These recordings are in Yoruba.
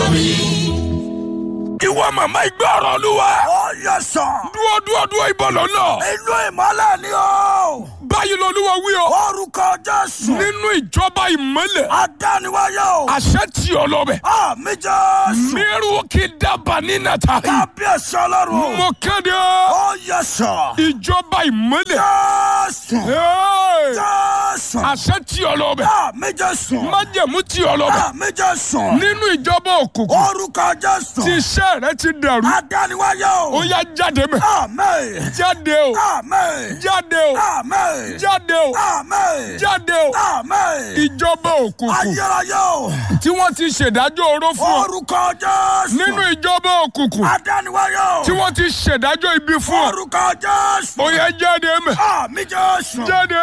ìwọ màmá ìgbé ọ̀rọ̀ olúwa. ó yẹ sọ. dúró dúró dúró ìbọn lọ́nà. inú ìmọ́lẹ̀ ni o. báyìí lolúwa wí o. orúkọ jésù. nínú ìjọba ìmọ́lẹ̀. adániwáyé o. àṣẹ tí ọ lọ́bẹ̀. àmì jésù. mírù kí dábàá ní nàta. kábíyèsí ọlọ́run. mo kéde. ó yẹ sọ. ìjọba ìmọ́lẹ̀. jésù. Hey! jésù. àṣẹ tí ọ lọ́bẹ̀. àmì jésù. májẹ̀mú tí ọ lọ́bẹ̀. àmì jésù. nínú ìjọba òkùnkùn. orúkọ jésù. tí iṣẹ́ rẹ ti dẹ̀rú. adániwáyé o. ó yá jáde mẹ́. àmì. jáde o. àmì. jáde o. àmì. jáde o. àmì. jáde o. àmì. ìjọba òkùnkùn ayérayé o. tí wọ́n ti ṣèdájọ́ oró fún ọ. orúkọ jésù. nínú ìjọba òkùnkùn adániwáyé o. tí wọ́n ti ṣèdájọ́ ibi fún ọ. orúkọ jésù. ó yá jáde mẹ́. àmì jésù. jáde.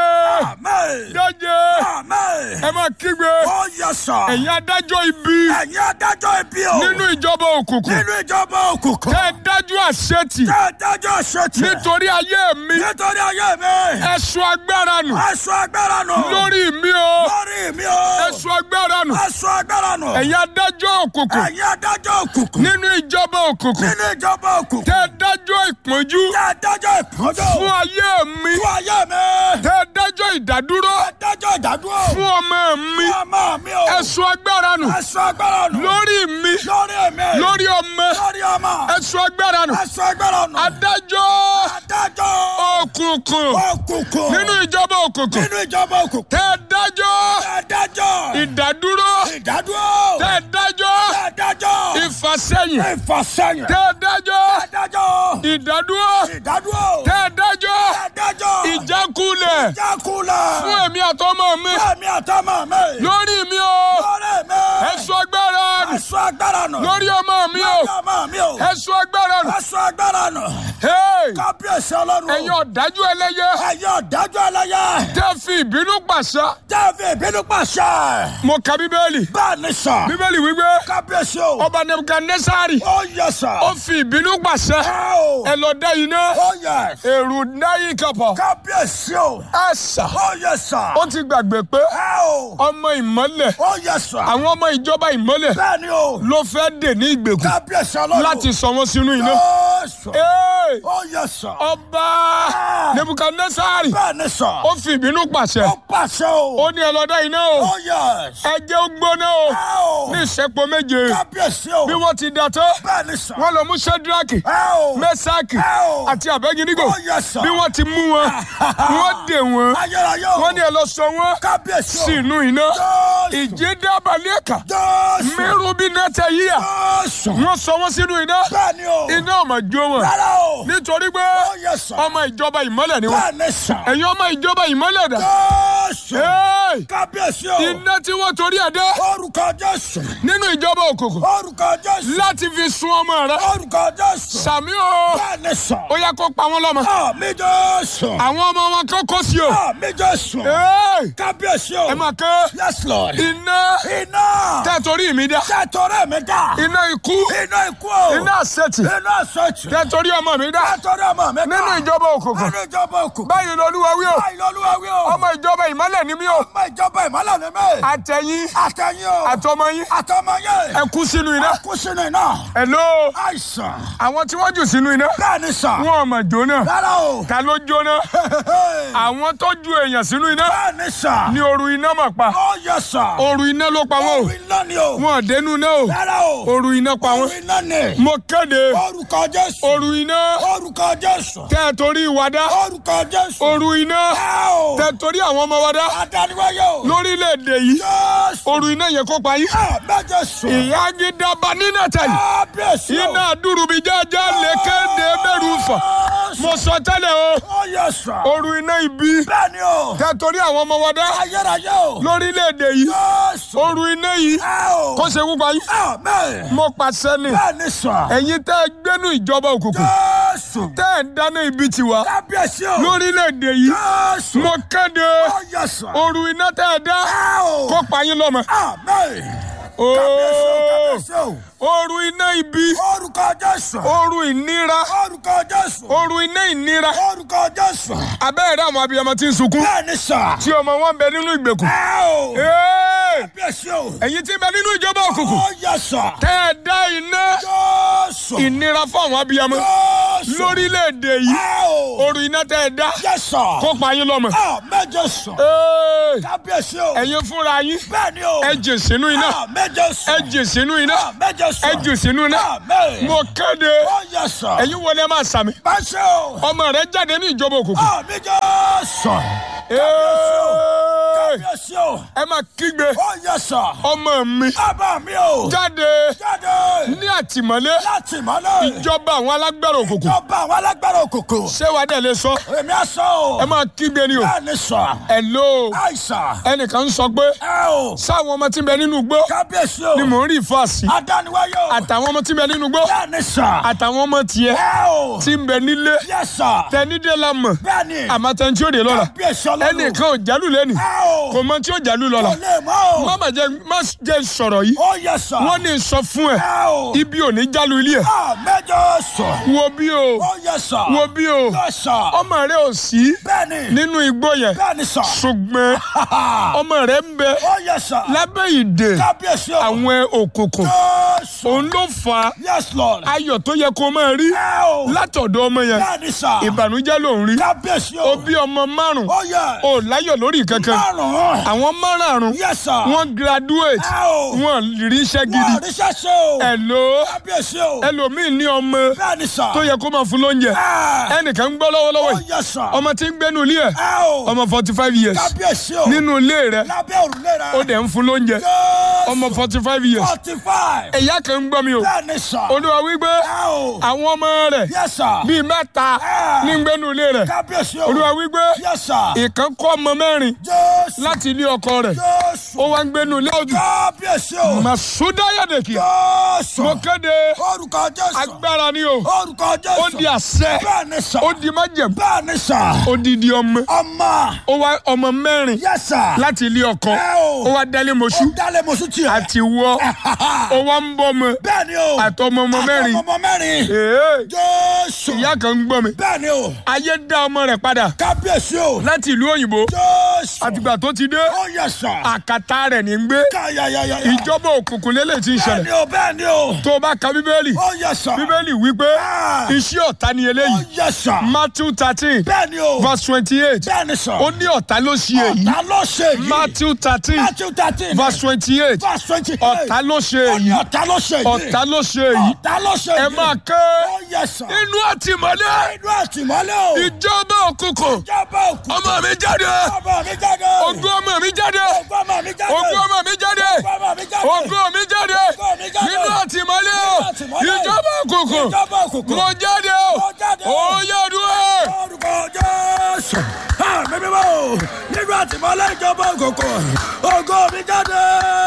àmì. jáde. àmì. ẹ máa kígbe. ó yẹ sọ. ẹ̀yin adájọ́ ibi ẹ̀yin adájọ́ ibi o. nínú ìjọba òkùnkùn nínú ìjọba òkùnkùn. tẹ́ ẹ dájú àṣetì tẹ́ ẹ dájọ́ ṣètì. nítorí ayé mi nítorí ayé mi. ẹ̀sùn agbára nù ẹ̀sùn agbára nù. lórí mi o lórí mi o. ẹ̀sùn agbára nù ẹ̀sùn agbára nù. ẹ̀yin adájọ́ òkùnkùn ẹ̀yin adájọ́ òkùnkùn. nínú ìjọba òkùnkùn nínú ìjọba òkùnkùn. tẹ́ ẹ dájọ́ ìpọ́njú tẹ́ ẹ dájọ́ ìpọ́njọ́. fún ayé mi fún ayé mi. tẹ́ ẹ dájọ́ ìdádúró ẹ dájọ́ ìdádúró. fún ọmọ mi fún ọmọ mi o. ẹ̀sùn agbára nù ẹ̀sùn agbára nù. lórí mi lórí mi. lórí ọmọ lórí ọmọ. ẹ̀sùn agbára nù ẹ̀sùn agbára nù. adájọ́ adájọ́ òkùnkùn òkùnkùn. nínú ìjọba òkùnkùn nínú ìjọba òkùnkùn. tẹ́ ẹ dájọ́ adájọ́ ìdádúró ìdádúró. tẹ́ ẹ dájọ́ adájọ́ ìfàsẹ́yìn ìfàsẹ́yìn. tẹ́ ẹ dájọ́ adájọ́ ìdádúró ìdádúró. tẹ́ ẹ dájọ́ adájọ́ ìjákulẹ̀ ìjákulẹ̀. fún èmi àtọmọ mi Fẹ́mi àtọmọ mi. lórí mi o lórí mi. ẹ̀sùn agbára nù ẹ̀sùn agbára nù. lórí ọmọ mi o lórí ọmọ mi o. ẹ̀sùn agbára nù ẹ̀sùn agbára nù. Hey! kábíyèsí ọlọ́run. ẹ̀yin ọ̀dájú ẹlẹ́yẹ ẹ̀yin ọ̀dájú ẹlẹ́yẹ. tẹ́ fi ìbínú pàṣẹ tẹ́ẹ̀fì ìbínú pàṣẹ. mo ka bíbélì bẹ́ẹ̀ ni sọ. bíbélì wípé kábíyèsí o. ọba nebukadnesari ó yẹ sọ. ó fi ìbínú pàṣẹ ẹ o. ẹ lọ dá iná ó yẹ. èrò náyì kọpọ kábíyèsí o. ẹ sà ó yẹ sọ. ó ti gbàgbé pé ẹ o. ọmọ ìmọ́lẹ̀ ó yẹ sọ. àwọn ọmọ ìjọba ìmọ́lẹ̀ bẹ́ẹ̀ ni o. ló fẹ́ dè ní ìgbèkùn kábíyèsí ọlọ́run. láti sọ wọn sínú iná. ó sọ. Hey! ó yẹ sọ. ọba nebukadnesari bẹ́ẹ̀ ni sọ. ó fi ìbínú pàṣẹ ó pàṣẹ o. ó ní ẹ lọ dá iná o ó yẹ. ẹ jẹ́ ó gbóná o ẹ o. ní ìṣẹ́pọ̀ méje kábíyèsí o. bí wọ́n ti dá tó bẹ́ẹ̀ ni sọ. wọ́n lọ mú sẹ́dúrákì ẹ o. mẹ́sàkì ẹ o. àti àbẹ́gídígò ó yẹ sọ. bí wọ́n ti mú wọn wọ́n dè wọ́n ayérayé o. wọ́n ní ẹ lọ sọ wọ́n kábíyèsí o. sí inú iná Jésù. ìjì dábàlẹ̀ ẹ̀ka Jésù. mẹ́rù bí nẹ́tẹ̀ yíyà Jésù. wọ́n sọ wọ́n sínú iná bẹ́ẹ̀ ni o. iná ọmọ jó wọn rárá o. nítorí pé ó yẹ sọ. ọmọ ìjọba ìmọ́lẹ̀ ni wọ́n bẹ́ẹ̀ ni sọ. ẹ̀yin ọmọ ìjọba ìmọ́lẹ̀ dà Jésù. Hey! kábíyèsí o. iná tí wọ́n torí ẹ̀ dé orúkọ Jésù. nínú ìjọba òkùnkùn orúkọ Jésù. láti fi sun ọmọ rẹ orúkọ Jésù. sàmí o bẹ́ẹ̀ ni sọ. ó yẹ kó pa wọn lọ́mọ àmì Jésù. àwọn ọmọ wọn kó kó sí o àmì Jésù. Hey! kábíyèsí o. ẹ máa ké yes lord. iná iná. tẹ́ torí mi dá tẹ́tọ̀rẹ́ mi dá. iná ikú iná ikú o. iná àṣetì iná sọ̀tì. tẹ́ torí ọmọ mi dá tẹ́tọ̀rẹ́ ọmọ mi dá. nínú ìjọba òkùnkùn nínú ìjọba òkùnkùn. báyìí lolúwa wí o báyìí lọ́lúwa wí o. ọmọ ìjọba ìmọ́lẹ̀ ni mí o ọmọ ìjọba ìmọ̀lẹ̀ ni mí. àtẹ̀yìn àtẹ̀yìn o. àtọmọ yín àtọmọ yẹn. ẹ kú sínú iná kú sínú iná. hello àìsàn. àwọn tí wọ́n jù sínú iná bẹ́ẹ̀ ni sà. wọn ò mọ̀ jóná rárá o. ta ló jóná àwọn tó ju èèyàn sínú iná bẹ́ẹ̀ ni sà. ní òru iná mọ̀ pa ó yẹ sà. òru iná ló pa wọn orí iná ni o. o wọn ò dénú iná o rárá o. òru iná pa wọn orí iná ni. mo kéde orúkọ Jésù. òru iná orúkọ Jésù. tẹ́ ẹ torí ìwà dá orúkọ Jésù. òru iná ẹ o. tẹ́ ẹ torí àwọn ọmọ wa dá adániwáyé o. lórílẹ̀‐èdè yìí Jésù. òru iná yẹn kó pa yín àmì Jésù. ìyá gidaba nínú tẹ̀lé kábíyèsí o. iná dúrúbi jájá lè kéde bẹ̀rù fà mo sọ tẹ́lẹ̀ o ó yẹ sà. òru iná ibi bẹ́ẹ̀ ni o. tẹ́ ẹ torí àwọn ọmọ wa dá ayérayé o. lórílẹ̀‐èdè yìí Jésù. òru iná yìí ẹ o. kó ṣe wúpa yín àmín. mo pàṣẹ ni bẹ́ẹ̀ ni sà. ẹ̀yin tẹ́ ẹ gbénú ìjọba òkùnkùn Jésù. tẹ́ ẹ ń dáná ibi tiwa kábíyèsí o. lórílẹ̀‐èdè yìí Jésù. mo kéde ó yẹ sà. òru iná tẹ́ ẹ dá ẹ o. kó pa yín lọ́mọ àmín. Ooo. kábíyèsí o. Oru iná ibi. orúkọ jésù. Oru ìnira. orúkọ jésù. Oru iná ìnira. orúkọ jésù. Abẹ́rẹ́ àwọn abiyamọ tí ń sunkún. bẹ́ẹ̀ ni sà. Tí ọmọ wọn bẹ nínú ìgbèkùn. ẹ o. Ee! kábíyèsí o. Ẹ̀yin tí ń bẹ nínú ìjọba òkùnkùn. ó yẹ sà. Tẹ́ ẹ dá iná jésù. ìnira fún àwọn abiyamọ. jésù. Lórílẹ̀-èdè yìí. ẹ o. Oru iná tẹ́ ẹ dá. yẹ sà. Kó pa yín lọ́mọ. a méje sùn. Ee! kábíyèsí o. Ẹ̀yin fúnra yín. bẹ́ẹ̀ ni o. Ẹ jè sínú iná. a méje sùn. Ẹ jè sínú iná. a méje sùn. Ẹ jù sínú iná. Amen. Mo kéde. ó yẹ sà. Ẹ̀yin wọlé ẹ máa sàmì. báṣẹ o. Ọmọ rẹ jáde ní ìjọba òkùnkùn. a méje sùn. Ee! kábíyèsí o. Ẹ máa kígbe. ó yẹ sà. Ọmọ mi bàbá mi o. jáde jáde. ní àtìmọ́lé láti mọ́lẹ̀. ìjọba àwọn alágbára òkùnkùn. ìjọba àwọn alágbára òkòkò. Ṣé wàá dẹ̀ lè sọ? èmi á sọ o. Ẹ máa kígbe ni o. bẹ́ẹ̀ ni sọ. Hello. àìsàn. Ẹnìkan ń sọ pé ẹ o. sáwọn ọmọ tí ń bẹ nínú igbó kábíyèsí o. ni mò ń rí ìfàsí. adániwáyé o. Àtàwọn ọmọ tí ń bẹ nínú igbó bẹ́ẹ̀ ni sọ. àtàwọn ọmọ tiẹ̀ ẹ o. tí ń bẹ nílé yẹ sọ. tẹnidé la mọ̀ bẹ́ẹ̀ ni. àmọ́ tẹni tí ó dé lọ́la. kábíyèsí ọlọ́run. Ẹnìkan ò jálù lẹ́nì ẹ o. kò mọ tí ó jálù lọ́la. kò lè mọ́ o. Má mà jẹ́ má jẹ́ sọ̀rọ̀ yìí. ó yẹ sọ. Wọ́n ní sọ fún ẹ ẹ o. ibi ò ní jálù ilé ẹ̀. a méje sọ. Wo bí o ó yẹ sọ. wo bí o yẹ sọ. ọmọ rẹ ò sí bẹ́ẹ̀ ni. nínú igbó yẹn bẹ́ẹ̀ ni sọ. ṣùgbọ́n ọmọ rẹ ń bẹ ó yẹ sọ. lábẹ́ ìdè kábíyèsí o. àwọn òkùnkùn Jésù. òun ló fa yes lord. ayọ̀ tó yẹ kó máa rí ẹ o. látọ̀dọ̀ ọmọ yẹn bẹ́ẹ̀ ni sọ. ìbànújẹ́ ló ń rí kábíyèsí ó o. bí ọmọ márùn ó yẹ. ò láyọ̀ lórí kankan márùn-ún. àwọn márùn yes sir. wọ́n graduate ẹ o. wọ́n rí iṣẹ́ gidi wọ́n ríṣẹ́ ṣe o. ẹ̀lò kábíyèsí o. ẹlòmíì ní ọmọ bẹ́ẹ̀ ni sọ. tó yẹ kó máa fún lóúnjẹ ẹ. ẹnìkan ń gbọ́ lọ́wọ́lọ́wọ́ ó yìí yẹ sọ. ọmọ tí ń gbénu ilé ẹ̀ ẹ o. ọmọ forty five years kábíyèsí o. nínú ilé rẹ̀ lábẹ́ òrùlé rẹ. ó dẹ̀ ń fún lóúnjẹ Jésù. ọmọ forty five years forty five. ẹ̀yà kan ń gbọ́ mi o bẹ́ẹ̀ ni sọ. olúwa wípé ẹ o. àwọn ọmọ rẹ̀ yes sir. bíi mẹ́ta Ah. ní ń gbénu ilé rẹ̀ kábíyèsí o. olúwa wípé yes sir. ìkan kọ́ ọmọ mẹ́rin Jésù. láti ilé ọkọ rẹ̀ Jésù. ó wá ń gbénu ilé ojú kábíyèsí o. màsúdá yàdèkì Jésù. mo kéde orúkọ Jésù. agbára ni o orúkọ ó Jésù. di àṣẹ bẹ́ẹ̀ ni sọ. ó di májẹ̀mú bẹ́ẹ̀ ni sọ. ó di di ọmọ ọmọ. ó wá ọmọ mẹ́rin yes sir. láti ilé ọkọ ẹ o. ó wá dálé mọ́ṣú ó dálé mọ̀sú tiẹ̀. àti wọ́ ó wá ń bọ́ ọmọ bẹ́ẹ̀ ni o. àtọmọ ọmọ mẹ́rin àtọmọ mẹ́rin. Èé, Jésù. ìyá kan ń gbọ́ mi bẹ́ẹ̀ ni o. ayé dá ọmọ rẹ̀ padà kábíyèsí o. láti ìlú òyìnbó Jésù. àtìgbà tó ti dé ó yẹ sọ. àkàtà rẹ̀ ní ń gbé káyàyàyà. ìjọba òkùnkùn lélẹ̀ tí ń bẹ́ẹ̀ ni ṣẹlẹ̀ o bẹ́ẹ̀ ni o. tó o bá ka bíbélì ó yẹ sọ. bíbélì wípé Ah. iṣẹ́ ọ̀tá ni ó eléyìí yẹ sọ. Matthew thirteen bẹ́ẹ̀ ni o. verse twenty-eight bẹ́ẹ̀ ni sọ. ó ní ọ̀tá ló ṣe èyí ọ̀tá ló ṣe yìí. Matthew thirteen Matthew thirteen. verse twenty-eight verse twenty eight. ọ̀tá ló ṣe ó ní èyí ọ̀tá ló ṣe yìí. ọ̀tá ló ṣe èyí ọ̀tá ló ṣe ẹ yìí. máa ké ó yẹ sọ. inú àtìmọ́lé inú àtìmọ́lé o. ìjọba òkùnkùn ìjọba òkú. ọmọ mi jáde ọmọ mi jáde. ogún ọmọ mi jáde ogún ọmọ mi jáde. ogún ọmọ mi jáde ogún ọmọ mi jáde. ogún mi jáde Ogún mi jáde. nínú àtìmọ́lé àtìmọ́lé. ìjọba òkùnkùn ìjọba òkùnkùn. mo jáde Mo jáde o. ó yẹ dúró. orúkọ jésù àmì mímọ́ o nínú àtìmọ́lé ìjọba òkùnkùn ògo mi jáde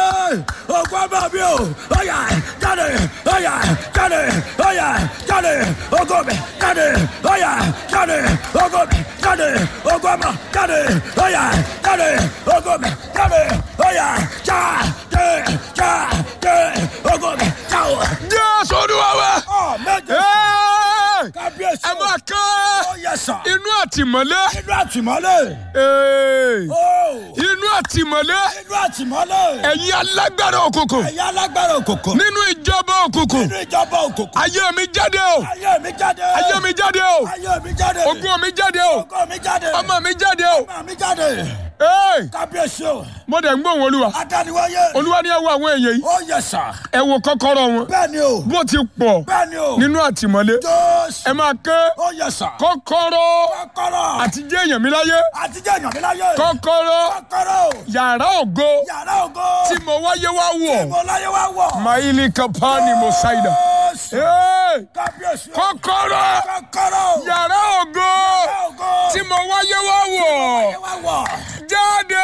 ògo ọmọ mi o ọyà jáde ọyà jáde ọyà jáde ògo mi jáde ọyà jáde ògo mi jáde ògo ọmọ jáde ọyà jáde ògo mi jáde ọyà jáde jáde ògo mi jáde. jésù olúwa wa. ọ méje Ẹ́ẹ̀! kábíyèsí ẹ máa ké ó yẹ sàn inú àtìmọ́lé nínú àtìmọ́lé. Ẹ́ẹ̀! Ó, inú àtìmọ́lé nínú àtìmọ́lé. ẹ̀yin alágbára òkùnkùn ẹ̀yà alágbára òkùnkùn. nínú ìjọba òkùnkùn nínú ìjọba òkùnkùn. ayé mi jáde o ayé mi jáde. ayé mi jáde o ayé mi jáde. ogún mi jáde o Ògo mi jáde. ọmọ mi jáde o ọmọ mi jáde. Ẹ́ẹ̀! kábíyèsí o. mo dẹ̀ ń gbóhùn olúwa adániwáyé. olúwa ní ẹ wo àwọn èèyàn yìí ó yẹ sàn. ẹ wo kọ́kọ́rọ́ wọn bẹ́ẹ̀ ni o. bó ti pọ̀ bẹ́ẹ̀ ni o. nínú àtìmọ́lé jésù. ẹ máa ké ó yẹ sàn. kọ́kọ́rọ́ kọ́kọ́rọ́. àti jẹ́ èèyàn mi láyé àtijọ́ èèyàn mi láyé. kọ́kọ́rọ́ kọ́kọ́rọ́. yàrá ògo yàrá ògo. tí mo wáyé wá wọ̀ mo láyé wá wọ̀. maili kapani mosaida jésù. Ẹ́ẹ̀! kábíyèsí o. kọ́kọ́rọ́ kọ́kọ́rọ́. yàrá ògo yàrá ògo. tí mo wáyé wá wọ̀ láyé wá wọ̀. jáde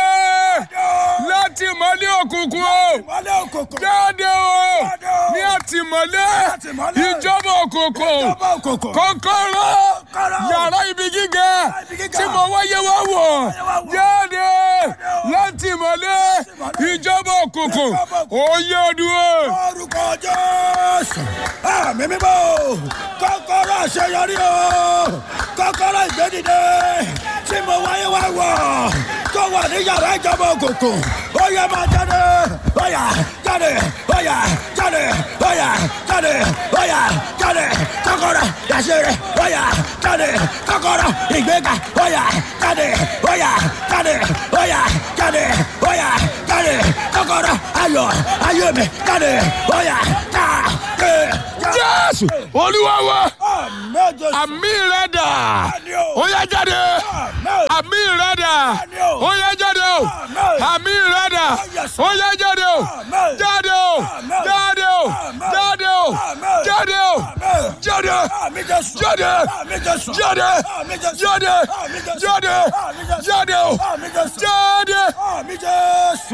láti mọ́lé òkùnkùn o Ìmọ́lẹ̀ òkùnkùn. jáde o Jáde o. ní àtìmọ́lé àtìmọ́lé. ìjọba òkùnkùn Ìjọba òkùnkùn. kọ́kọ́rọ́ yàrá ibi gíga tí mo wáyé wá wọ̀ jáde láti ìmọ̀lẹ́ ìjọba òkùnkùn òye ọdún orúkọ jésù àmì mímọ́ kọ́kọ́rọ́ àṣeyọrí o kọ́kọ́rọ́ ìgbẹ́dìde tí mo wáyé wá wọ̀ tó wà ní yàrá ìjọba òkùnkùn ó yẹ máa jáde ó yá jáde ó yá jáde ó yá jáde ó yá jáde kọ́kọ́rọ́ àṣeyọrí ó yá jáde kọ́kọ́rọ́ ìgbéga ó yá jáde ó yá jáde ó yá jáde ó yá jáde kọ́kọ́rọ́ ayọ̀ ayọ̀ mi jáde ó yá jáde. jésù olúwa wa Àmín Jésù. àmì rẹ dà Àmín o. ó yá jáde Àmín. àmì rẹ dà Àmín o. ó yá jáde o Àmín. àmì rẹ dà Yes. ó yá jáde o Àmín. jáde o Àmín. jáde o Àmín. jáde o Àmín. jáde o Àmín. jáde Àmín Jésù. jáde Àmín Jésù. jáde Àmín Jésù. jáde Àmín Jésù. jáde Àmín Jésù. jáde o Àmín Jésù. jáde Àmín Jésù.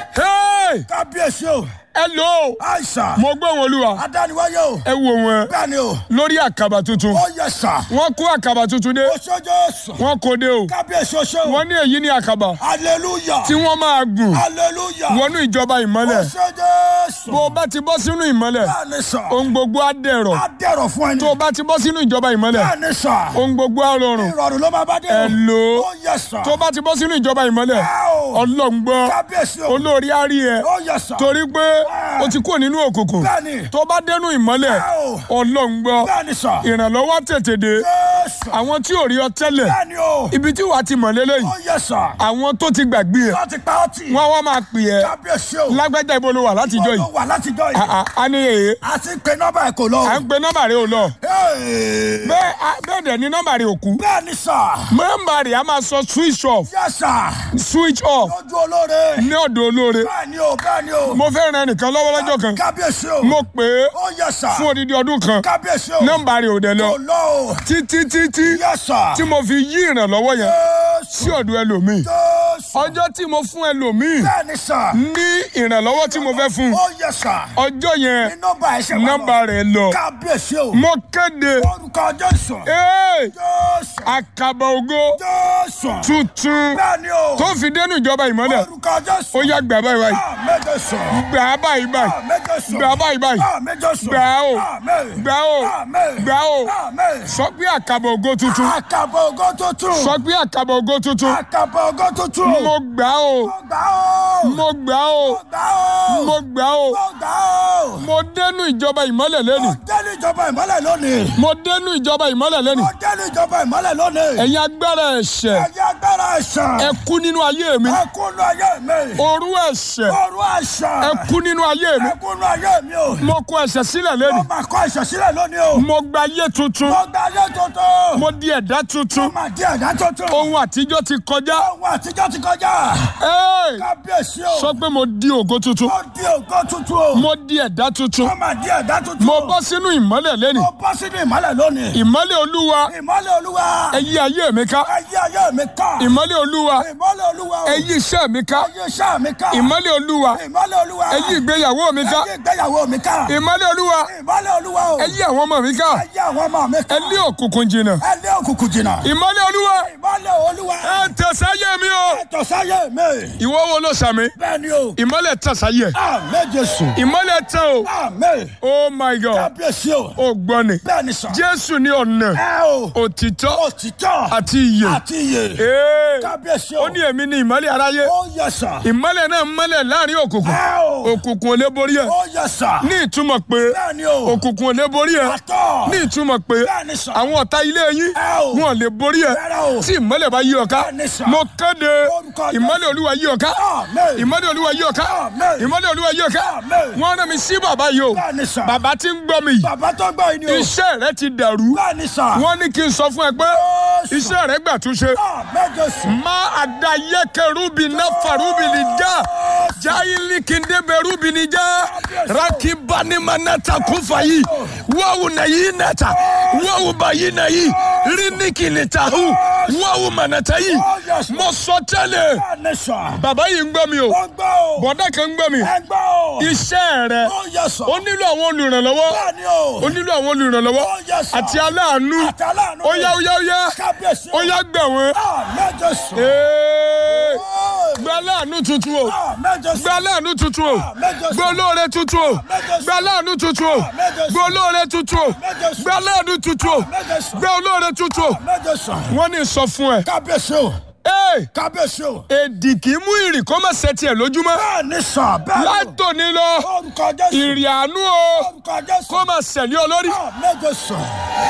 hey Kábíyèsí o. hello Àìsàn. mo gbọ́ wọn olúwa Adániwáyé o. ẹ wo wọn Bẹ́ẹ̀ni o. lórí àkàbà tuntun Ó yẹ sà. wọ́n kó àkàbà tuntun dé Oṣó Jésù. wọ́n kó dé o Kábíyèsí oṣó. wọ́n ní èyí ní àkàbà Hallelujah. tí wọ́n máa gùn Hallelujah. wọnú ìjọba ìmọ́lẹ̀ Oṣó Jésù. bó o bá ti bọ́ sínú ìmọ́lẹ̀ Bẹ́ẹ̀ni sà. ohun gbogbo á dẹ̀rọ̀ Á dẹ̀rọ̀ fún ẹni. tó o bá ti bọ́ sínú ìjọba ìmọ́lẹ̀ Bẹ́ẹ̀ni sà. ohun gbogbo á rọrùn Ìrọ̀rùn ló máa bá dé. o. Hello. Ó yẹ sà. tó o bá ti bọ́ sínú ìjọba ìmọ́lẹ̀ Wow. ọlọ́run gbọ́ Kábíyèsí o. olórí á rí ẹ Ó yẹ sà. torí pé o ti kúrò nínú òkùnkùn Bẹ́ẹ̀ni. tó o bá dénú ìmọ́lẹ̀ Wow. ọlọ́run gbọ́ Bẹ́ẹ̀ni sà. ìrànlọ́wọ́ á tètè dé Jésù. àwọn tí ò rí ọ tẹ́lẹ̀ Bẹ́ẹ̀ni o. ibi tí wàá ti mọ̀ lélẹ́yìí Ó yẹ sà. àwọn tó ti gbàgbé ẹ Láti pa ọtí. wọ́n wá máa pè ẹ́ Kábíyèsí o. lágbájá ibo ló wà látijọ́ yìí Ó wà látijọ́ Ah, yìí. ah, a ní èyí A ti pe nọ́mbà ẹ̀ kò lọ. à ń pe nọ́mbà rẹ ò lọ Hey. bẹ́ẹ̀ a- bẹ́ẹ̀ dẹ̀ ni nọ́mbà rẹ ò kú Bẹ́ẹ̀ni sà. nọ́mbà rẹ a máa sọ switch off Yẹ sà. switch off Lójú olóore. ní ọ̀dọ̀ olóore Bẹ́ẹ̀ni o. Bẹ́ẹ̀ni o. mo fẹ́ ran ẹnìkan lọ́wọ́ lọ́jọ́ kan Kábíyèsí o. mo pè é Ó yẹ sà. fún odidi ọdún kan Kábíyèsí o. nọ́mbà rẹ ò dẹ̀ lọ Kò lọ o. títí títí Yẹ sà. tí mo fi yí ìrànlọ́wọ́ yẹn Jésù. sí ọ̀dọ̀ ẹlòmíì Jésù. ọjọ́ tí mo fún ẹlòmíì Bẹ́ẹ̀ni sà. ní ìrànlọ́wọ́ tí mo fẹ́ fún Ó yẹ sà. ọjọ́ yẹn Ní nọ́mbà ẹ̀ ṣe wà lọ. nọ́mbà rẹ lọ Kábíyèsí o. mo kéde Orúkọ Jésù. ee Jésù. àkàbà ògo Jésù. tuntun Bẹ́ẹ̀ni o. tó fi dénú ìjọba ìmọ́lẹ̀ Orúkọ Jésù. ó yá gbà báyìí báyìí Àmín Jésù. gbà á báyìí báyìí Àmín Jésù. gbà á báyìí báyìí Àmín Jésù. gbà á o Àmín. gbà á o Àmín. gbà á o Àmín. sọ pé àkàbà ògo tuntun Àkàbọ̀ ògo tuntun. sọ pé àkàbà ògo tuntun Àkàbọ̀ ògo tuntun. mo gbà á o Mo gbà ó. mo gbà á o Mo gbà ó. mo gbà á o Mo gbà ó. mo dénú ìjọba ìmọ́lẹ̀ lẹ́nu Mo dẹ́nu ìjọba ìmọ́lẹ̀ lónìí. mo dénú ìjọba ìmọ́lẹ̀ lẹ́nu Mo dẹ́nu ìjọba ìmọ́lẹ̀ lónìí. ẹ̀yin agbára ẹ̀ṣẹ̀ Ẹ̀yin agbára ẹ̀ṣẹ̀. ẹ kú nínú ayé mi Ẹ kúnú ayé mi. òru ẹ̀ṣẹ̀ Ọrùn ẹ̀ṣẹ̀. ẹ kú nínú ayé mi Ẹ kúnú ayé mi o. mo kọ ẹ̀ṣẹ̀ sílẹ̀ lẹ́nu Mo máa kọ́ ẹ̀ṣẹ̀ sílẹ̀ lónìí o. mo gba ayé tuntun Mo gba ayé tuntun. mo di ẹ̀dá tuntun Mo máa di ẹ̀dá tuntun. ohun àtijọ́ ti kọjá Ohun àtijọ́ ti kọjá. Ẹ́ẹ̀! Kábíyèsí o. sọ pé mo di ògo tuntun Mo di ògo tuntun o. mo di ẹ̀dá tuntun Mo máa di ẹ̀dá tuntun. mo bọ́ sínú ìmọ́lẹ̀ lẹ́nu Mo bọ́ sínú ìmọ́lẹ̀ lónìí. ìmọ́lẹ̀ olúwa Ìmọ́lẹ̀ olúwa. ẹ yí ayé mi ká Ayé ayé mi ká. ìmọ́lẹ̀ olúwa Ìmọ́lẹ̀ olúwa o. ẹ yí iṣẹ́ mi ká Ayé iṣẹ́ mi ká. ìmọ́lẹ̀ olúwa Ìmọ́lẹ̀ olúwa. ẹ yí ìgbéyàwó mi ká Ayé ìgbéyàwó mi ká. ìmọ́lẹ̀ olúwa Ìmọ́lẹ̀ olúwa o. ẹ yí àwọn ọmọ mi ká Ayé àwọn ọmọ mi ká. ẹ lé òkùnkùn jìnnà Ẹ lé òkùnkùn jìnnà. ìmọ́lẹ̀ olúwa Ìmọ́lẹ̀ olúwa. ẹ tẹ̀sáyé mi o Ẹ̀tọ́ sáyé mi. ìwọ wo ló sàmì Bẹ́ẹ̀ni o. ìmọ́lẹ̀ tẹ̀sáyé Àmín Jésù. ìmọ́lẹ̀ tẹ̀ o Àmín. oh my god Kábíyèsí o. ó gbọ́ ni Bẹ́ẹ̀ni sà. jésù ní ọ̀nà Ẹ o. òtítọ́ Òtítọ́. àti ìyè Àti iye. Ee, Kábíyèsí o. ó ní èmi ní ìmọ́lẹ̀ aráyé Ó yẹ sà. ìmọ́lẹ̀ náà mọ́lẹ̀ láàrin òkùnkùn Ẹ o. òkùnkùn ò lè borí ẹ̀ Ó yẹ sà. ní ìtumọ̀ pé Bẹ́ẹ̀ni o. òkùnkùn ò lè borí ẹ̀ Àtọ̀. ní ìtumọ̀ pé Bẹ́ẹ̀ni sà. àwọn ọ̀tá ilé yín Ẹ o. wọn ò lè borí ẹ̀ Rárá o. tí ìmọ́lẹ̀ bá yí ọ ká Bẹ́ẹ̀ni sà. mo kéde Orúkọ Jésù. ìmọ́lẹ̀ olúwa yí ọ ká Àmín. ìmọ́lẹ̀ olúwa yí ọ ká Àmín. ìmọ́lẹ̀ olúwa yí ọ ká Àmín. wọ́n rán mi sí bàbá yìí o Bẹ́ẹ̀ni sà. bàbá tí ń gbọ́ mi yìí Bàbá tó gbọ́ yìí ni o. iṣẹ́ rẹ ti dàrú Bẹ́ẹ̀ni sà. wọ́n ní kí n sọ fún ẹ pé Jésù. iṣẹ́ rẹ gbà túnṣe Àmín Jésù. ma adayeke rubi na farubi ni ja jayili kindebe rubi ni ja rakibani manata kufayi wawu na yi nata wawu ba yi na yi riniki ni tahu wọ́n wù mọ̀nàtà yìí Oh, yes, mo sọ tẹ́lẹ̀ bẹ́ẹ̀ ni sà. bàbá yìí ń gbọ́ mi o ó gbọ́ o. bọ̀dá kan ń gbọ́ mi ẹ gbọ́ o. iṣẹ́ rẹ ó yẹ sà. ó nílò àwọn olùrànlọ́wọ́ bẹ́ẹ̀ ni o. ó nílò àwọn olùrànlọ́wọ́ ó yẹ sà. àti aláàánú àtàlánú. ó yá ó yá ó yá kábíyèsí. ó yá gbà wọ́n Ah, mẹ́jọ sùn. Ee, Ó. gba aláàánú tuntun o Ah, mẹ́jọ sùn. gba aláàánú tuntun o mẹ́jọ gba sùn. olóore tuntun o gba aláàánú tuntun o gba olóore tuntun o gba aláàánú tuntun o mẹ́jọ sùn. gba olóore tuntun o mẹ́jọ sùn. wọ́n ní sọ fún ẹ kábíyèsí o. ee kábíyèsí o. èdì kì í mú ìrì kó má ṣe tiẹ̀ lójúmọ́ bẹ́ẹ̀ ni sà. bẹ́ẹ̀ ni o. látòní lọ orúkọ jésù. ìrì àánú o orúkọ jésù. kó má ṣẹ̀lẹ̀ olórí Ah, mẹ́jọ sùn.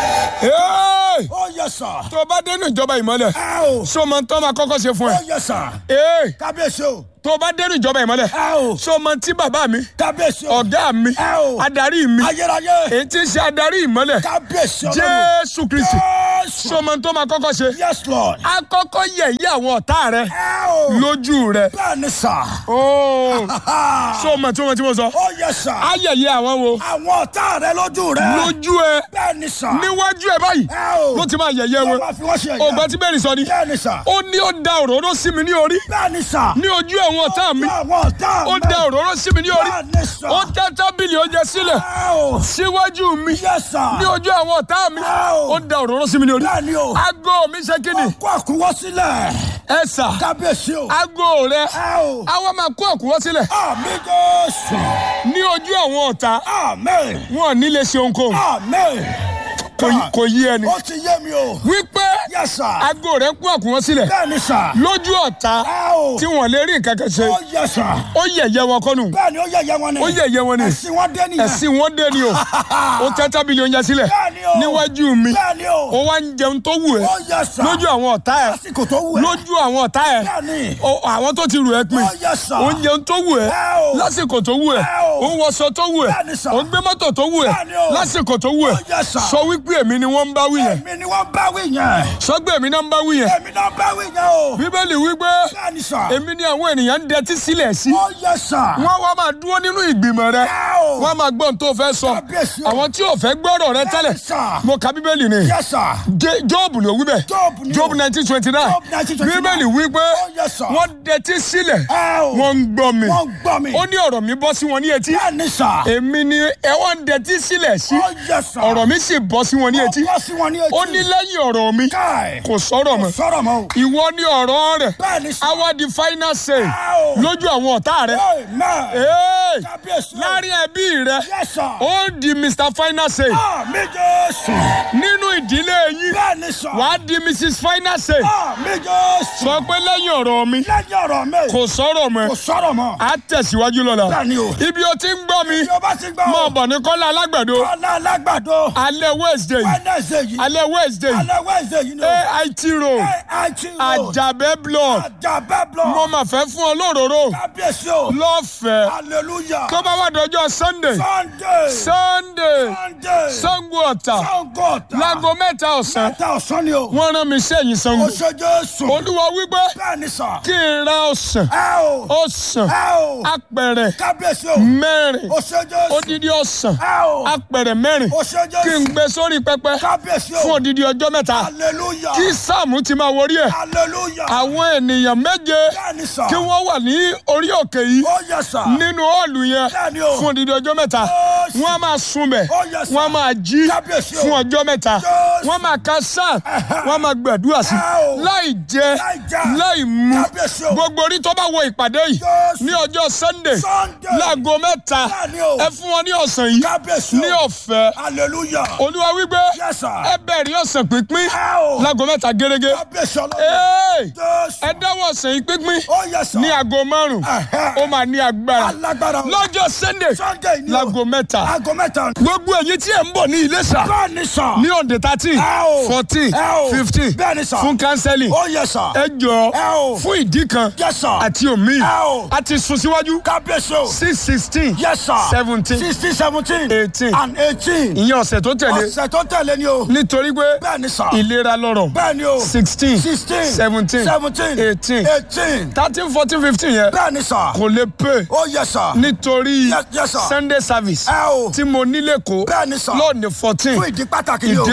ee ó yẹ sà. tó bá dénú ìjọba ìmọ́lẹ̀ ẹ o. so mọ tó máa kọ́kọ́ ṣe fún ẹ ó yẹ sà. ee kábíyèsí o. tó bá dénú ìjọba ìmọ́lẹ̀ ẹ o. so mọ tí bàbá mi kábíyèsí o. ọ̀gá mi ẹ o. adarí mi ayérayé. èyí tí ń ṣe adarí ìmọ́lẹ̀ kábíyèsí ọlọ́run. jésù kristi jésù. so mọ tó máa kọ́kọ́ ṣe yes lord. akọ́kọ́ yẹ̀yẹ́ àwọn ọ̀tá rẹ ẹ o. lójú rẹ bẹ́ẹ̀ ni sà. ooo so mọ tí mo ti mo sọ ó yẹ sà. ayẹyẹ àwọn wo àwọn ọ̀tá rẹ lójú rẹ. lójú ẹ bẹ́ẹ̀ ni sà. níwájú ẹ báyìí ẹ o. ló ti máa yẹ̀yẹ́ ló wọn máa fi wọ́n ṣe ẹ̀yà. ọgbà tí bẹ́ẹ̀ ni sọ ni bẹ́ẹ̀ ni sà. ó ní ó da òróró sí mi ní orí bẹ́ẹ̀ ni sà. ní ojú àwọn ọ̀tá mi àwọn ọ̀tá ó mi. da òróró sí mi ní orí bẹ́ẹ̀ ni sà. ó tẹ́ tábìlì oúnjẹ sílẹ̀ ẹ o. síwájú mi yẹ sà. ní ojú àwọn ọ̀tá mi ẹ o. ó da òróró sí mi ní orí bẹ́ẹ̀ ni o. aago mi ṣe kí ni kó àkúwọ́ sílẹ̀. ẹ sà kábíyèsí o. aago rẹ ẹ o. àwa máa kó àkúwọ́ sílẹ̀ àmì jésù. ní ojú àwọn ọ̀tá àmín. wọn ò ní lè ṣe ohunkóhun àmín. kò yí- kò yí ẹni ó ti yé mi o. wípé yẹ sà. aago rẹ kó àkúwọ́ sílẹ̀ bẹ́ẹ̀ ni sà. lójú ọ̀tá ẹ o. tí wọn lè rí nǹkan kan ṣe ó yẹ sà. ó yẹ̀yẹ́ wọn kọ́nù bẹ́ẹ̀ ni ó yẹ̀yẹ́ wọn ni. ó yẹ̀yẹ́ wọn ni ẹ̀sìn wọn dé nìyẹn. ẹ̀sìn wọn dé ni o ó tẹ́ tábìlì oúnjẹ sílẹ̀ bẹ́ẹ̀ ni o. níwájú mi bẹ́ẹ̀ ni o. ó wá ń jẹun tó wù ẹ́ ó yẹ sà. lójú àwọn ọ̀tá ẹ̀ lásìkò tó wù ẹ́. lójú àwọn ọ̀tá ẹ̀ bẹ́ẹ̀ ni. ó- àwọn tó ti rù ẹ́ pin ó yẹ sà. ó ń jẹun tó wù ẹ́ ẹ o. lásìkò tó wù ẹ́ ẹ o. ó ń wọṣọ tó wù ẹ́ Bẹ́ẹ̀ ni sà. ó ń gbé mọ́tò tó wù ẹ́ Bẹ́ẹ̀ ni o. lásìkò tó wù ẹ́ ó yẹ sà. sọ wípé èmi ni wọ́n ń bá wí yẹn èmi ni wọ́n bá wí yẹn. sọgbẹ́ èmi náà ń bá wí yẹn èmi náà bá wí yẹn o. bíbélì wípé bẹ́ẹ̀ ni sà. èmi ni àwọn ènìyàn ń dẹtí sílẹ̀ sí ó yẹ sà. wọ́n wá máa dúró nínú ìgbìmọ̀ rẹ ẹ o. wọ́n máa gbọ́ ohun tó fẹ́ sọ Kábíyèsí o. àwọn tí ò fẹ́ gbọ́rọ̀ rẹ tẹ́lẹ̀ Bẹ́ẹ̀ ni sà. mo ka bíbélì ni yẹ sà. Jé- jóòbù ló wí bẹ́ẹ̀ Jóòbù ni o. jóòbù nineteen twenty nine Job 1929. bíbélì wípé Ó yẹ sà. wọ́n dẹtí sílẹ̀ ẹ o. wọ́n ń gbọ́ mi wọ́n gbọ́ mi. ó ní ọ̀rọ̀ mi bọ́ sí wọn ní etí bẹ́ẹ̀ ni sà. èmi ni ẹ wọ́n ń dẹtí sílẹ̀ sí ó yẹ sà. ọ̀rọ̀ mi sì bọ́ sí wọn ní etí ó bọ́ sí wọn ní etí. ó ní lẹ́yìn ọ̀rọ̀ mi káì. kò sọ̀rọ̀ mọ́ sọ̀rọ̀ mọ́ o. ìwọ ní ọ̀rọ̀ rẹ̀ bẹ́ẹ̀ ni sà. àwa di final say ẹ o. lójú àwọn ọ̀tá rẹ̀ amen. Hey! kábíyèsí o. láàrin ẹbí rẹ̀ yẹ sà. ó di mr final say àmì jésù. nínú ìdílé yín bẹ́ẹ̀ ni sà. wàá di mrs final say àmì jésù. sọ pé lẹ́yìn ọ̀rọ̀ mi lẹ́yìn ọ̀rọ̀ mi. kò sọ̀rọ̀ mọ́ kò sọ̀rọ̀ mọ́. á tẹ̀síwájú lọ́la bẹ́ẹ̀ ni o. ibi o ti ń gbọ́ mi bí o bá ti gbọ́. mọ̀ bọ̀ ní kọ́lá alágbàdo ọ̀la alágbàdo. alẹ́ wednesday wednesday yìí. alẹ́ wednesday alẹ́ wednesday yìí ni o. ait road AIT road. àjàbẹ́ block àjàbẹ́ block. mo mà fẹ́ fún ọ lóróró kábíyèsí o. lọ́fẹ̀ẹ́ hallelujah. tó bá wà dọjọ́ sunday sunday. sunday sunday. sango ọ̀tà sango ọ̀tà. láago mẹ́ta ọ̀sán mẹ́ta ọ̀sán ni o. wọ́n rán mi sẹ́yìn sango o ṣe jésù. olúwa wípé bẹ́ẹ̀ ni sà. kí n ra ọ̀sán ẹ o. ọ̀sán ẹ o. apẹ̀rẹ̀ kábíyèsí o. mẹ́rin o ṣe jésù. odidi ọ̀sán ẹ o. apẹ̀rẹ̀ mẹ́rin o ṣe kí n jésù. gbé sórí pẹpẹ kábíyèsí o. fún odidi ọjọ́ mẹ́ta hallelujah. kí sáàmù ti máa wọrí ẹ̀ hallelujah. àwọn ènìyàn méje bẹ́ẹ̀ ni sà. kí wọ́n wà ní orí òkè yìí ó yẹ sà. nínú ọ̀ọ̀lù yẹn bẹ́ẹ̀ ni o. fún odidi ọjọ́ mẹ́ta Jésù. wọ́n á máa sunbẹ̀ Ó yẹ sà. wọ́n á máa jí Kábíyèsí o. fún ọjọ́ mẹ́ta Jésù. wọ́n máa ka sáà wọ́n á máa gbàdúrà sí Ẹ o. láì jẹ Láì jẹ. láì mu Kábíyèsí o. gbogbo orí tó bá wọ ìpàdé yìí Jésù. ní ọjọ́ sunday Sunday. láago mẹ́ta Bẹ́ẹ̀ ni o. ẹ fún wọn ní ọ̀sán yìí kábíyèsí o. ní ọ̀fẹ́ hallelujah. olúwa wípé Yes, sir. ẹ bẹ̀rẹ̀ ọ̀sán pínpín ẹ o. láago mẹ́ta gẹ́gẹ́ kábíyèsí ọlọ́run. Hey! jésù. ẹ dáwọ́ ọ̀sán yìí pínpín ó yẹ sà. ní aago márùn Ẹ̀hẹ́. ó máa ní agbára alágbára o. lọ́jọ́ sunday sunday ni o. láago mẹ́ta aago mẹ́ta. gbogbo ẹ̀yin tí ẹ̀ ń bọ̀ ní Iléṣà bẹ́ẹ̀ ni sà. ní ọ̀dẹ̀ thirteen Ẹ o. fourteen Ẹ o. fifteen Bẹ́ẹ̀ ni sà. fún counseling ó yẹ sà. ẹ jọ Ẹ o. fún ìdí kan Yes, sir. àti omi Ẹ o. a ti sún síwájú kábíyèsí o. six sixteen yes sir. seventeen sixteen seventeen. eighteen and eighteen. ìyẹn ọ̀sẹ̀ tó tẹ̀lé ọ̀sẹ̀ tó tẹ̀lé ni o. nítorí pé bẹ́ẹ̀ ni sà. ìlera lọ́rọ̀ bẹ́ẹ̀ ni o. sixteen sixteen. seventeen seventeen. eighteen eighteen. thirteen fourteen fifteen yẹn bẹ́ẹ̀ ni sà. kò lè pè ó yẹ sà. nítorí Yes, yes, sir. sunday service ẹ o. tí mo nílé kó bẹ́ẹ̀ ni sà. lọ́ọ̀nì fourteen fún ìdí pàtàkì ni o. ìdí pàtàkì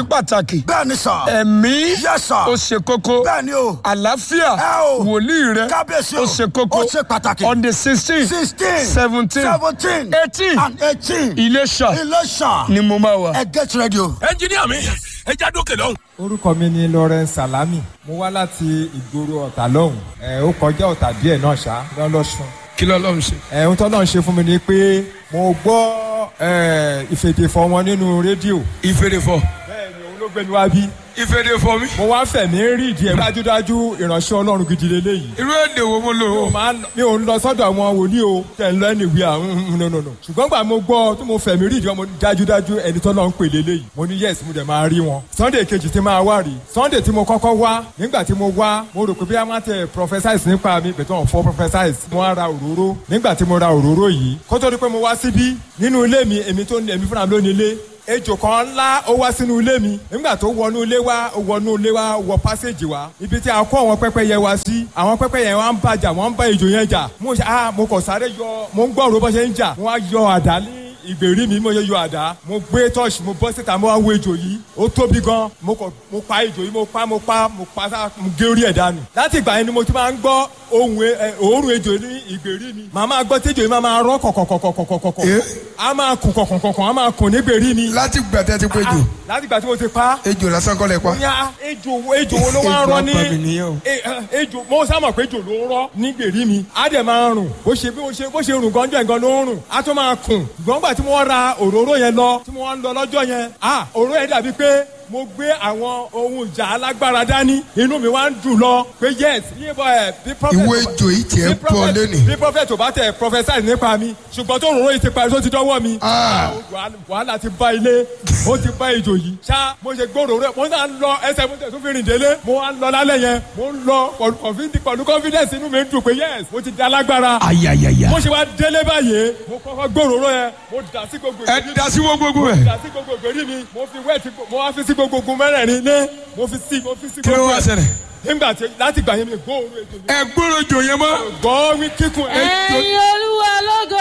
pàtàkì bẹ́ẹ̀ ni sà. ẹ̀mí Yes, sir. ó ṣe kókó bẹ́ẹ̀ ni o. àlàáfíà Ẹ o. wòlíì rẹ kábíyèsí o. ó ṣe kókó ó ṣe pàtàkì. on the sixteen sixteen. seventeen seventeen. eighteen and eighteen. Iléṣà Iléṣà. ni mo máa wà. ẹ get ready o. ẹnjiníà mi ẹ já dókè lọ́hùn. orúkọ mi ni lawrence salami mo wá láti ìgboro ọ̀tà lọ́hùn ẹ̀ ó kọjá ọ̀tà díẹ̀ náà ṣá lọ́lọ́sùn kí lọ́lọ́run ṣe. ẹ̀ ohun tó náà ṣe fún mi ni pé mo gbọ́ ẹ̀ ìfèdèfọ̀ wọn nínú rédíò ìfèrèfọ bẹ́ẹ̀ ni òun ló gbé mi wá bí ìfèrèfọ mi. mo wá fẹ̀mí rí ìdí ẹ̀ dájúdájú ìránṣẹ́ ọlọ́run gidi lélẹ́yìí irú èdè wo mo lò mi ò ó. máa ń- mi ò ń lọ sọ́dọ̀ àwọn wòlíì o tẹ̀ ń lọ ẹni ìwé àwọn nùnùnù ṣùgbọ́n gbà mo gbọ́ tí mo fẹ̀mí rí ìdí wọn mo dájúdájú ẹni tó lọ ń pè lélẹ́yìí mo ní yes mo dẹ̀ máa rí wọn sunday kejì tí máa wá rí sunday tí mo kọ́kọ́ wá nígbà tí mo wá mo rò pé bí a máa tẹ prophesize nípa mi bẹ̀tẹ̀ wọn fọ́ prophesize mo wá ra òróró nígbà tí mo ra òróró yìí kó tó di pé mo wá síbí nínú ilé mi èmi tó ní èmi fúnra mi ló ní ilé ejò kan ńlá ó wá sínú ilé mi nígbà tó wọnú ilé wa ó wọnú ilé wa wọ pásíjì wa ibi tí a kó àwọn pẹ́pẹ́yẹ wa sí àwọn pẹ́pẹ́yẹ wa ń bàjà wọ́n ń bá ejò yẹn jà mo ṣe ah mo kàn sáré yọ mo ń gbọ́ òró bó ṣe ń jà mo wá yọ àdá ní ìgbèrí mi mo yẹ yọ àdá mo gbé tọ́ọ̀ṣì mo bọ́ síta mo wá wo ejò yìí ó tóbi gan mo kọ mo pa ejò yìí mo pa mo pa mo pa sá mo gé orí ẹ̀ dànù láti ìgbà yẹn ni mo ti máa ń gbọ́ ohun ẹ- ẹ, òórùn ejò ní ìgbèrí mi màá máa gbọ́ tí ejò yìí máa máa rọ́ kọ̀kọ̀kọ̀kọ̀kọ̀kọ̀ Eh? a máa kùn kọ̀kọ̀kọ̀kọ̀ a máa kùn nígbèrí mi láti gbàtẹ́ ti péjò Ah, láti ìgbà tí mo ti pa ejò lásán kọ́ lẹ pa. ní ejò wo ejò wo ló wá ń rọ ní Ejò apàmì nìyẹn o. E- eh, ejò mo sábà pé ejò ló ń rọ ní gbèrí mi á dẹ̀ máa rùn bó ṣe bí mo ṣe bó ṣe rùn gánjọ́ nǹkan ló ń rùn á tún máa kùn ṣùgbọ́n gbà tí mo ra òróró yẹn lọ tí mo wá ń lọ lọ́jọ́ yẹn ah òróró yẹn dàbí pé mo gbé àwọn ohun ìjà alágbára dání inú mi wá ń dùn lọ pé yes bí ẹ bí prophet Ìwé ejò yìí tiẹ̀ bí ń bọ̀ prophet- lónìí. bí prophet ò bá tẹ prophesy nípa mi ṣùgbọ́n tó òróró yìí ti parí tó ti dọ́wọ́ mi Ah. wàhálà- wàhálà ti bá ilé ó ti bá ejò yìí ṣá mo ṣe gbòòrò rẹ mo náà ń lọ ẹsẹ̀ mo tẹ̀ tún fi rìn délé mo wá ń lọ lálẹ́ yẹn mo ń lọ pẹ̀lú confidence- pẹ̀lú confidence inú mi ń dùn pé yes mo ti di alágbára ayayaya. mo ṣe wá délé báyìí mo kọ́kọ́ gbòòrò rẹ mo dà sí gbogbo ẹ ìgbèrí da sí wọ́n gbogbo ẹ̀. dà sí gbogbo ìgbèrí mi mo fi wẹ́ẹ̀tì mo wá fi sí gbogbo ogun mẹ́rẹ̀ẹ̀rin ilé mo fi sí mo fi sí kí ló gbogbo wá ẹ̀. ṣẹlẹ̀. nígbà tí láti gbà yẹn mi gbòòrò ejò yìí ẹ gbọ́dọ̀ jò yẹn mọ́. gbọ́ wí kíkún ejò ẹ̀yin olúwa lógo.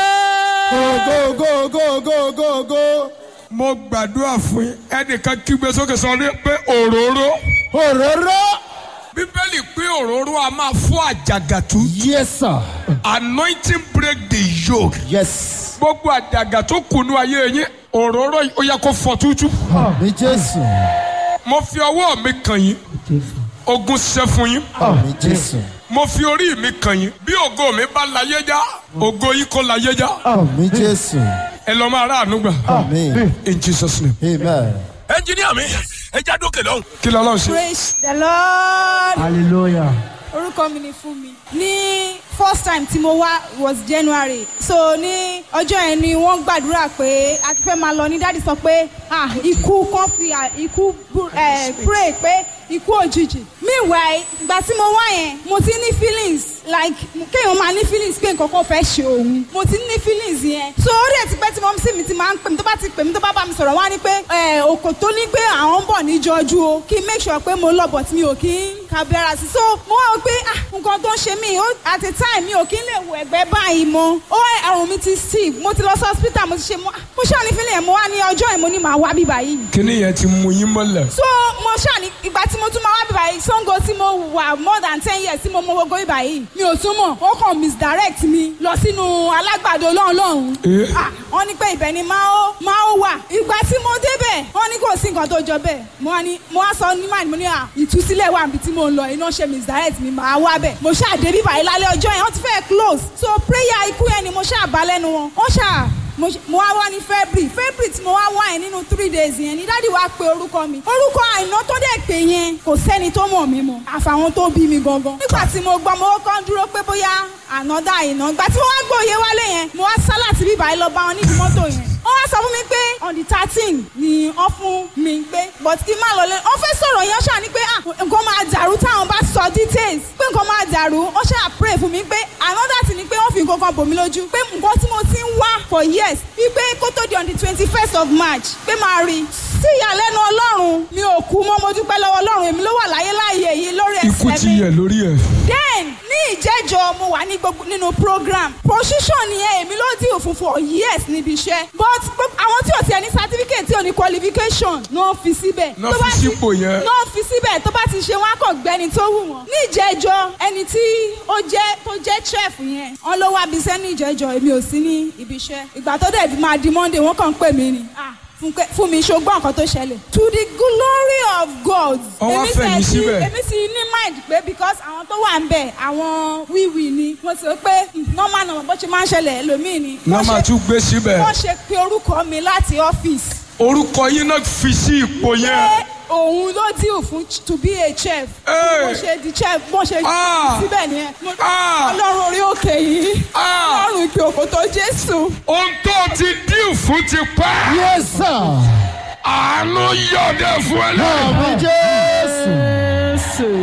go go go go go go. mo gbàdúrà fún yín ẹnìkan kígbe sókè sọ ní pé òróró. òróró. bíbélì pé òróró a máa fọ́ àjàgàtú. yes sir. anointing break the yoke. yes. gbogbo àjàgà tó kùnú ayé yín òróró yìí ó yẹ kó fọ́ tútú. àmì jésù. mo fi ọwọ́ mi kàn yín ogun ṣẹ́ fún yín. àmì jésù. mo fi orí mi kàn yín bí ògo mi bá láyé já ògo yìí kò láyé já àmì jésù. ẹ lọ máa ráàánú gbà àmì. in jesus name. amen. ẹnjiníà mi ẹ já dókè lọ́hùn. kí ló lọ́ọ́ ṣe. praise the lord. hallelujah. orúkọ mi ni Fúnmi ní first time tí mo wá was January so ní ọjọ́ yẹn ni wọ́n gbàdúrà pé a ti fẹ́ máa lọ ní dáàdi sọ pé ah ikú kan fi ah, ikú bú- eh, pray pé ikú òjijì meanwhile ìgbà tí mo wá yẹn mo ti ní feelings like kéèyàn máa ní feelings pé nǹkan kan fẹ́ ṣe òun mo ti ní feelings yẹn so orí ẹ̀ ti pẹ́ tí mo sì mi ti máa ń pè mí tó bá ti pè mí tó bá bá mi sọ̀rọ̀ wá ní pé ẹ̀ òkò tó ní pé àwọn ń bọ̀ níjọ́jú o kí n make sure pé mo lọ but mi ò kí ń kábíyàrá sí so mo wá wò pé ah nǹkan tó ń ṣe mí ó at a time mi ò kí ń lè wo ẹ̀gbẹ́ báyìí mọ́ ó àrùn mi ti steve mo ti lọ sí hospital mo ti ṣe mo ah, mo ṣáà ní feeling yẹn mo wá ní ọjọ́ yẹn mo ní màá wá bí báyìí kíní yẹn ti mú yín mọ́lẹ̀. so mo ṣáà ní ìgbà tí mo tún máa wá bí báyìí sango tí mo wà more than ten years tí mo mọ gbogbo bí báyìí mi ò tún mọ̀ ó kàn misdirect mi lọ sínú alágbàdo lọ́hùn-lọ́hùn Eh. ah wọ́n ní pé ibẹ̀ ni máa ó máa ó wà ìgbà tí mo débẹ̀ wọ́n ní kò sí nǹkan tó jọ bẹ́ẹ̀ mo wá ní mo wá sọ ní máa ní mo ní à ìtúsílẹ̀ wà níbi tí mo ń lọ iná ṣe misdirect mi máa wá bẹ̀ mo ṣáà dé bí báyìí lálẹ́ ọjọ́ yẹn wọ́n ti fẹ́ close so prayer ikú yẹn ni mo ṣáà bá lẹ́nu wọn wọ́n ṣáà mo ṣe- mo wá wá ní february february tí mo wá wá yẹn nínú three days yẹn ni dáàdi wá pe orúkọ mi orúkọ àìná tó dẹ̀ pé yẹn kò sẹ́ni tó mọ̀ mí mọ́ àfàwọn tó bí mi gangan nígbà tí mo gbọ́ mo kọ́ dúró pé bóyá ànádà àìná ìgbà tí mo wá gbòye wálé yẹn mo wá sá láti bíbá yìí lọ bá wọn nídìí mọ́tò yẹn wọ́n wá sọ fún mi pé on the thirteen ni wọ́n fún mi pé but kí n má lọ lé wọ́n fẹ́ sọ̀rọ̀ yẹn ṣáà ní pé ah nǹkan máa dàrú táwọn bá sọ details pé nǹkan máa dàrú wọ́n ṣáà pray fún mi pé another thing ni pé wọ́n fi nǹkan kan bò mí lójú pé nǹkan tí mo ti ń wá for years wípé kó tó di on the twenty first of march pé máa rí sí ìyàlẹ́nu ọlọ́run mi ò kú mọ́ mo dúpẹ́ lọ́wọ́ ọlọ́run èmi ló wà láyé láàyè yìí lórí ikú ẹsẹ̀ ti mi yẹ lórí ẹ̀. then ní ìjẹ́jọ́ mo wà ní gbogbo nínú program position yẹn èmi ló dì òfin for years níbi iṣẹ́ but gbogbo àwọn tí ò tiẹ̀ ní certificate tí ò ní qualification qualification náà fi síbẹ̀. Ná Tó bá fi ti- sípò yẹn. náà fi síbẹ̀ tó bá ti ṣe wọn á kàn gbẹ́ni tó wù wọ́n. ní ìjẹ́jọ́ ẹni tí ó jẹ́ tó jẹ́ chef yẹn wọ́n ló wá bí iṣẹ́ ní ìjẹ́jọ́ èmi ò sí ní ibi iṣẹ́ ìgbà tó dẹ̀ máa di monday wọ́n kàn ń pè mí ni Ah, Fúnkẹ́- fún mi ṣogbọ́n nǹkan tó ṣẹlẹ̀. to the glory of God. Wọ́n wá Èmi fẹ̀yìn tiẹ̀ ti- síbẹ̀. èmi sì ní mind pé because àwọn tó wà ń bẹ̀ àwọn wíwì ni mo sì rò pé mm, normal normal bó ṣe máa ń ṣẹlẹ̀ ẹlòmíì ni. náà Wọ́n máa ṣe- tún gbé síbẹ̀ wọ́n ṣe pé orúkọ mi láti ọ́fíìsì orúkọ yín náà fi sí ipò yẹn pé òun ló dìrò fún ch- to be a chef. Hey! bó ṣe di chef bó ṣe Ah! síbẹ̀ nìyẹn. Mo- Ah! ọlọ́run orí òkè yìí Ah! ọlọ́run ìpè òkòtò jésù. ohun tó ti díù fún ti pẹ́ Yes, sir. àánú yọ̀dẹ̀ fún ẹ lẹ́yìn. Àmì Jésù.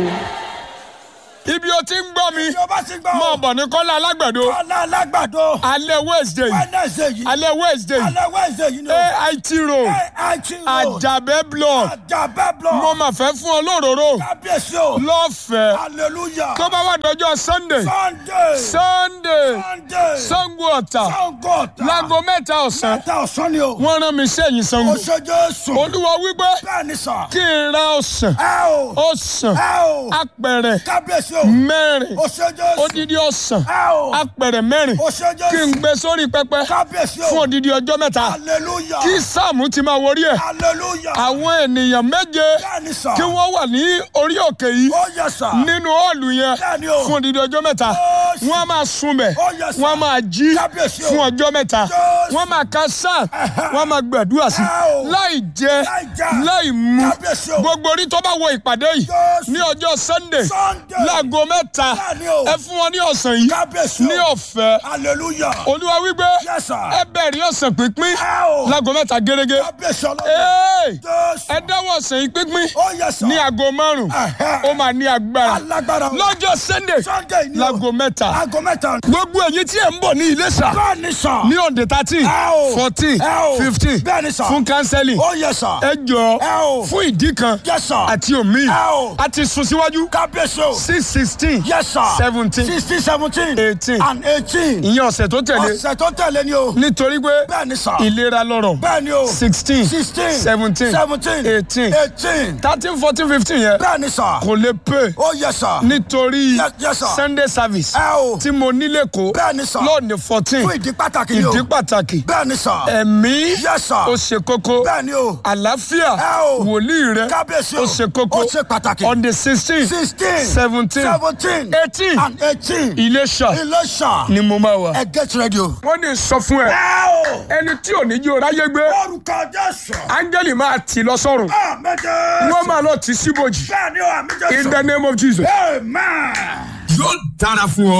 ibi o ti ń gbọ́ mi ìjọba ti gbọ́ máa bọ̀ ní kọ́lá alágbàdo ọ̀la alágbàdo alẹ́ wednesday wednesday yìí alẹ́ wednesday alẹ́ wednesday yìí ni o ait road ait road àjàbẹ́ block àjàbẹ́ block mo máa fẹ́ fún ọ lóróró kábíyèsí o lọ́fẹ̀ẹ́ hallelujah tó bá wà dọjọ́ sunday sunday sunday sunday sango ọ̀tà sango ta láago mẹ́ta ọ̀sán mẹ́ta ọ̀sán ni o wọ́n rán mi sẹ́yìn sango oṣù jésù olúwa wípé bẹ́ẹ̀ ni sà kí n ra ọ̀sán ẹ o ọ̀sán ẹ o apẹ̀rẹ̀ kábíyèsí o mẹ́rin oṣù jésù odidi ọ̀sán ẹ o apẹ̀rẹ̀ mẹ́rin oṣù kí n jésù gbé sórí pẹpẹ kábíyèsí fún o odidi ọjọ́ mẹ́ta hallelujah kí sáàmù ti máa wọrí ẹ̀ hallelujah àwọn ènìyàn méje bẹ́ẹ̀ ni sà kí wọ́n wà ní orí òkè yìí ó yẹ sà nínú họ́ọ̀lù yẹn Bẹ́ẹ̀ni o. fún odidi ọjọ́ mẹ́ta Jésù. wọ́n á máa sunbẹ̀ Ó yẹ sà. wọ́n á máa jí Kábíyèsí o. fún ọjọ́ mẹ́ta Jésù. wọ́n máa ka sáà wọ́n á máa gbàdúrà sí Ẹ o. láì jẹ Láì jẹ. láì mu Kábíyèsí o. gbogbo orí tó bá wọ ìpàdé yìí Jésù. ní ọjọ́ sunday Sunday. láago mẹ́ta Bẹ́ẹ̀ni o. ẹ fún wọn ní ọ̀sán yìí kábíyèsí ní o ọ̀fẹ́ hallelujah olúwa wípé Yes, sir. ẹ bẹ̀rẹ̀ ọ̀sán pínpín ẹ o láago mẹ́ta gẹ́gẹ́ kábíyèsí ọlọ́run ẹ jésù dáwọ́ ọ̀sán yìí pínpín ó yẹ sà ní aago márùn Ẹ̀hẹ́. ó máa ní agbára alágbára o lọ́jọ́ sunday sunday ni o láago mẹ́ta aago mẹ́ta gbogbo èyí tí ẹ̀ ń bọ̀ ní Iléṣà bẹ́ẹ̀ ni sà ní ọ̀dẹ̀ thirteen Ẹ o. fourteen Ẹ o. fifteen Bẹ́ẹ̀ ni sà. fún kánsẹ́lì ó yẹ sà ẹ jọ Ẹ o. fún ìdí kan Yes, sir. àti omi Ẹ o. a ti sún síwájú kábíyèsí o six sixteen yes sir seventeen sixteen seventeen eighteen and eighteen ìyẹn ọ̀sẹ̀ tó tẹ̀lé ọ̀sẹ̀ tó tẹ̀lé ni o nítorí pé bẹ́ẹ̀ ni sà ìlera lọ́rọ̀ bẹ́ẹ̀ ni o sixteen sixteen seventeen seventeen eighteen eighteen thirteen fourteen fifteen yẹn bẹ́ẹ̀ ni sà kò lè pè ó yẹ sà nítorí Yes, yes, sir. sunday service ẹ o tí mo nílé kó Bẹ́ẹ̀ ni, sir. lọ́ọ̀nì fourteen fún ìdí pàtàkì ni o ìdí pàtàkì bẹ́ẹ̀ ni sà ẹ̀mí Yes, sir. ó ṣe kókó bẹ́ẹ̀ ni o àlàáfíà Ẹ o. wòlíì rẹ kábíyèsí o ó ṣe kókó ó ṣe pàtàkì on the sixteen sixteen seventeen seventeen eighteen and eighteen Iléṣà Iléṣà ni mo máa wà. ẹ get ready o. wọ́n ní sọ fún ẹ ẹ o ẹni tí ò ní jí o ráyé gbé orúkọ jésù áńgẹ́lì máa tì lọ sọ́run àmẹ́jẹ wọ́n máa lọ tì síbòjì bẹ́ẹ̀ ni o àmẹ́jẹ in the name of Jesus. amen. yóò dára fún ọ.